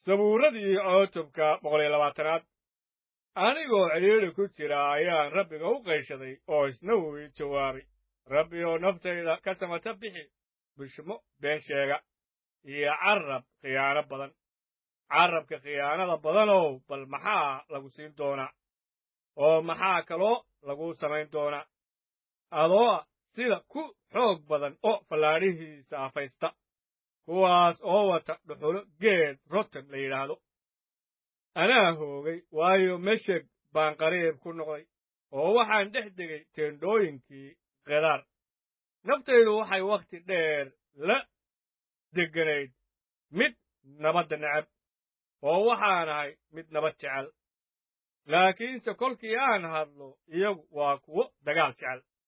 sabuuradii cutubka boqol iyo labaatanaad anigoo cidhiidhi ku jira ayaan rabbiga u qayshaday oo isna wuu ii jawaabay rabbi oo naftayda ka samata bixi bushmo been sheega iyo carrab khiyaano badan carrabka khiyaanada badanow bal maxaa lagu siin doonaa oo maxaa kaloo lagu samayn doonaa adoo sida ku xoog badan oo fallaadhihiisa afaysta kuwaas oo wata dhuxulo geed rotan la yidhaahdo anaa hoogay waayo mesheg baan qariib ku noqday oo waxaan dhex degay teendhooyinkii kedaar naftaydu waxay wakhti dheer la degganayd mid nabadda necab oo waxaan ahay mid nabad jecel laakiinse kolkii aan hadlo iyagu waa kuwo dagaal jecel